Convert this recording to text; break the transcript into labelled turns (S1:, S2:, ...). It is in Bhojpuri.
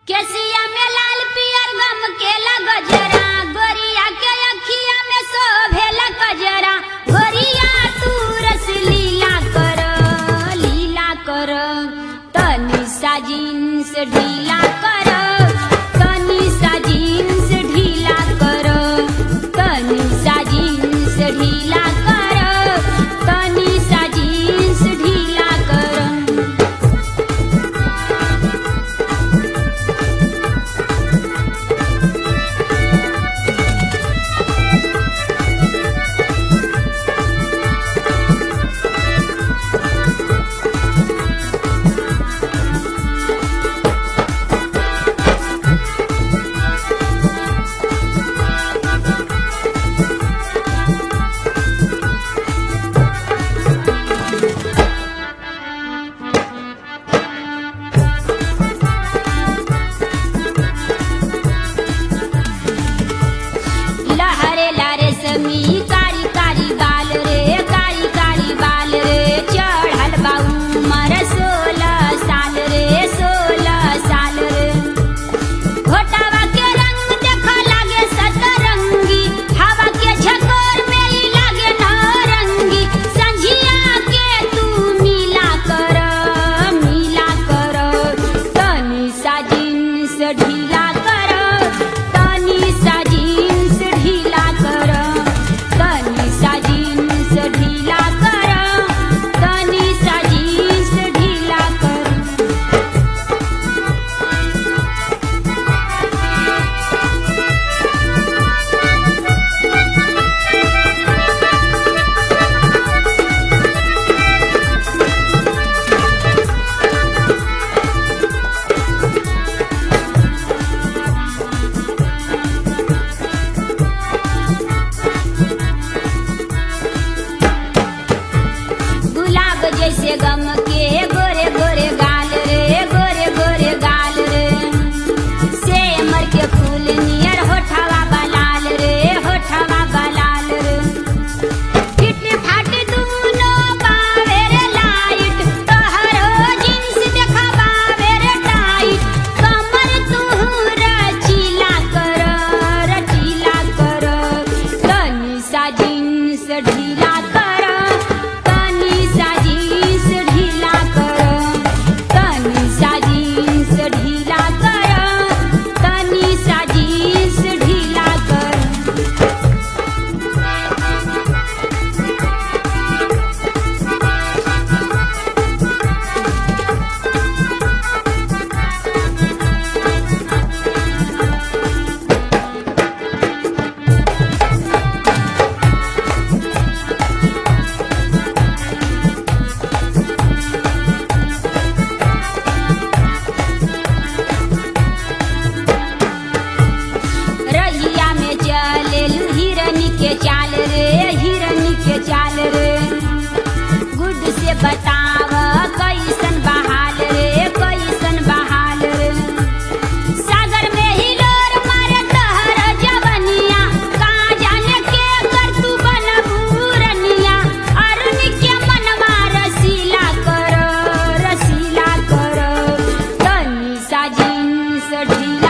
S1: केसिया में लाल पियर गम के गजरा गोरिया के अखिया में शोभेला गजरा गोरिया तू रस लीला कर लीला कर तनी सा जीन्स ढीला कर तनी सा जीन्स ढीला कर तनी सा जीन्स ढीला कर तनी सा जीन्स ढीला कर लहरे लारे समी कारी कारी बाल रे कारी कारी बाल रे चढ़ल बाऊ मर सोलह साल रे सोलह साल रे घोटावा के रंग देखो लागे सतरंगी हवा के झकोर में ही लागे नौरंगी संझिया के तू मिला कर मिला कर तनी सा जीन्स ढीला कर तनी सा जीन्स ढीला कर तनी सा जीन्स ढीला कर तनी सा जीन्स ढीला कर गुलाब जैसे गम के गोरे गोरे गाल रे गोरे गोरे गाल रे सेमर के फूल नियर होठवा बलाल रे होठवा बलाल रे फिट फाट दूनो बावे रे लाइट तोहरो जींस देखा बावे रे टाइट कमर तू रचीला कर रचीला कर तनी सा जींस ढीला कर तनी सा जींस ढीला कर तनी सा जींस ढीला कर तनी सा जींस ढीला कर रहिया में चले हिरनी के चाल रे हिरनी के चाल रे गुड से बताव कैसन बहाल रे कैसन बहाल रे सागर में हिलोर मारे तहर जवनिया का जाने के कर तू बनबूरनिया अरुण के मनवा रसीला कर रसीला कर तनी सा जीन्स ढीला